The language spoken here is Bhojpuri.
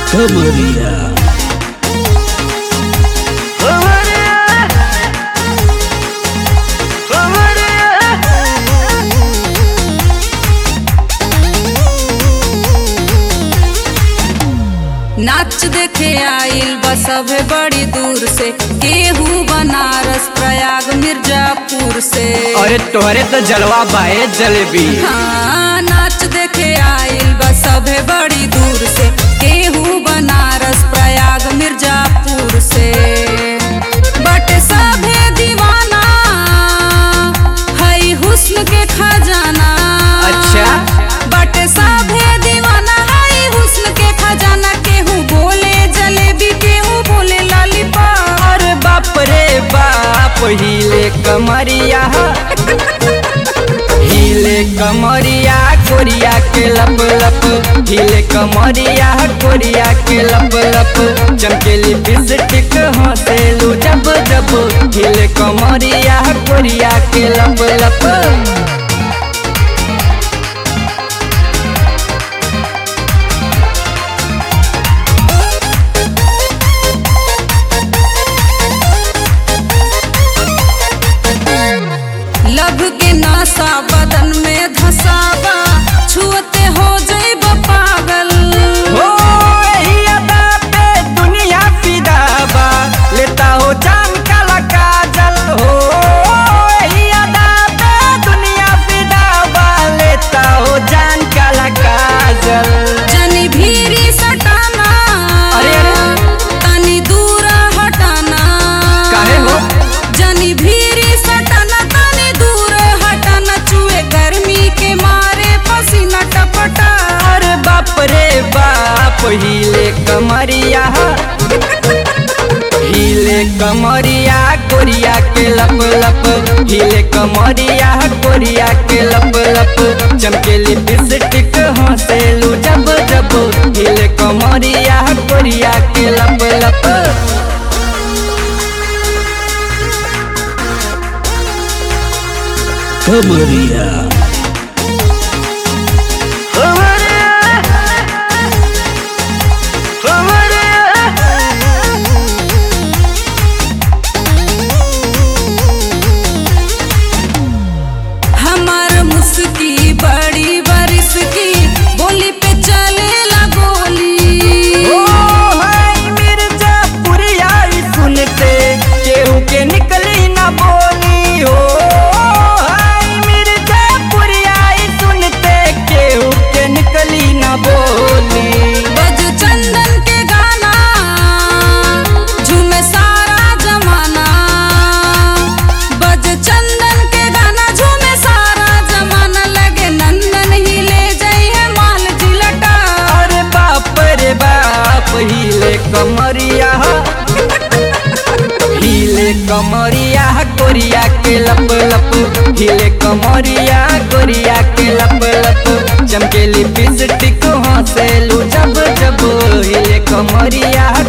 कमरिया नाच देखे आइल बा सभे बड़ी दूर से केहू बनारस प्रयाग मिर्जापुर से अरे तोहरे तो जलवा बाए जलेबी हाँ नाच देखे आइल बा सभे बड़ी दूर से केहू बनारस प्रयाग मिर्जापुर से बट सभे दीवाना हई हुस्न के खजाना अच्छा। बट सभे दीवाना हई हुस्न के खजाना केहू बोले जलेबी केहू बोले लॉलीपॉप अरे बाप रे बाप हिले कमरिया हिले कमरिया कोरिया के लप लप हिले कमरिया कोरिया के लप लप चमकेली बिस्टिक हंसेलू जब जब हिले कमरिया कोरिया के लप लप लभ के नासा बदन में धसावा छुअते हो जइब पागल हो यही अदा पे दुनिया फिदा बा लेता हो जान काला काजल हो यही अदा पे दुनिया फिदा बा लेता हो जान काला काजल जनी भीरी सटाना अरे, अरे। तनी दूर हटाना काहे हो? जनी भीरी सटाना तनी दूर हटाना चुए गर्मी के मारे पसीना टपटा अरे बाप रे बाप हिले कमरिया हिले कमरिया कोरिया के लप लप हिले कमरिया कोरिया के लप लप चमकेली बिस्टिक हंसेलू जब जब हिले कमरिया कोरिया के लप लप कमरिया हमार मुस्की बड़ी बरिस की बोली पे चलेला गोली ओ हाय मिर्जापुरिया ई सुनते केहू के निकली ना बोली हो हाय मिर्जापुरिया ई सुनते केहू के निकली ना बोली बज चंदन के गाना झूमे सारा जमाना बज चंदन के गाना झूमे सारा जमाना लगे नंदन ही ले जाइए माल जिलटा अरे बाप रे बाप हिले कमरिया हिले कमरिया कोरिया के लप लप हिले कमरिया कोरिया के लप लप चमकेली बिस्टिक हंसेलू जब जब हिले कमरिया